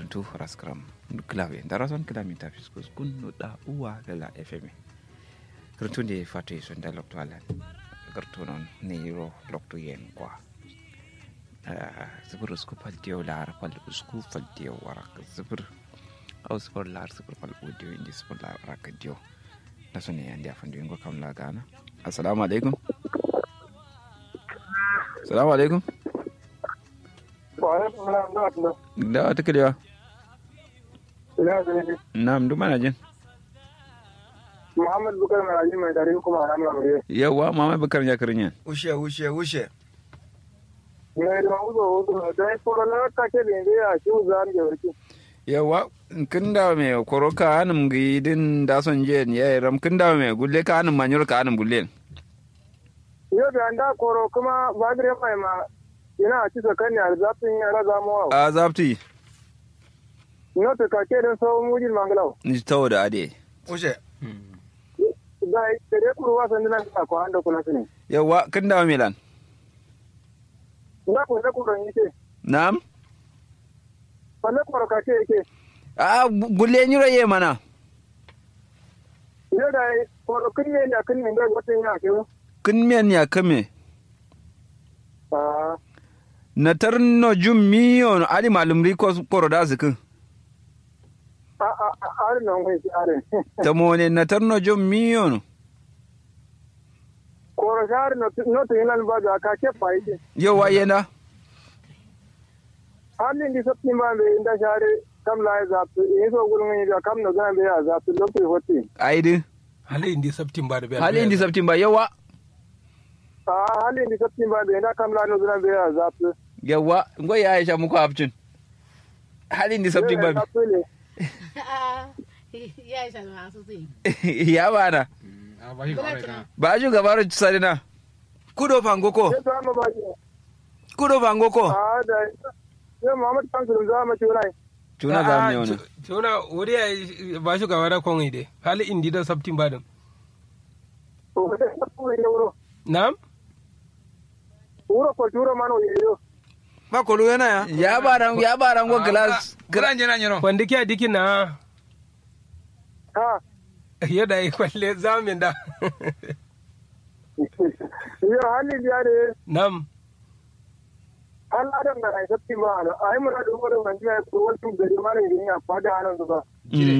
karantu raskram klawe darason klami ta fiskus kun no da uwa lala fm karantu de fatu son da lokto alan kartu non ne ro lokto yen kwa zibir usku fal diyo lar fal usku fal diyo warak zibir au spor lar zibir fal audio indi spor lar warak diyo na so ne yandi afan diyo kam la gana assalamu alaikum assalamu alaikum da wata kalewa na'am duk mana jin Muhammad Bukar Maraji mai dari kuma a ranar Amurye. yawa mama bakar ya karin yan Ushe, ushe, ushe. Ne da uzo uzo da ya fara na kake da yanzu ya shi uzan da warki. yawa kin da me koroka anum gi din da son je ya ram kin da me gulle ka anum manyur ka anum gulle Yau da an da koro kuma bagire mai ma yana a cisa kan yar zafin yara zamuwa. a zapti No ta kake da sauran mujin mangalau. ni tawo da ade Ushe. Da da dai kuru wasan dinan ka ko anda kula sune. yawa kin da milan Na ko da kuru yake. na'am Falle koro kake yake. a gulle nyuro ye mana Yau da koro kin ne da kin ne da wata yana ke. kin men ya kame Ah, na tarno jum miyo no ali malum ri ko koro da zikin a a a a nan kai shi are. ta mone na tarno jum miyo no Koro shar no no to yana ba da kake fa yake. yawa yena halin di sabti ma be inda share kam la zaptu e so gulun ni da kam no zan be ya zaptu lopi hoti aidi hali indi sabtin ba da biya hali indi sabtin ba yawa a halin di sabti ma be inda kam la no zan be ya zaptu yawa ngo ya aisha muku hafcin hali indi sabtin ba ya isa masu zai ya bana a ba shi kawai na ba ju gabaru sarina Kudo fangoko. ya ta ma ba ji Kudo fangoko. a da ya Muhammad kan sun zama ci rai tuna za mu ne wani tuna wuri ya ba shi gaba da kwan ide hali indi da sabtin ba da to da sabtu ne wuro na'am wuro ko turo man o yo Ba kolu yana ya. ya baran ya baran go glass Gran jina nyino. wanda ke a dikin na ha yadda ya kwalle zamin da yo halin di ade na'am an adam da ai sabti ma ai mu da wuro man ji ko wani gari ma ne ya fada anan zuba Mm.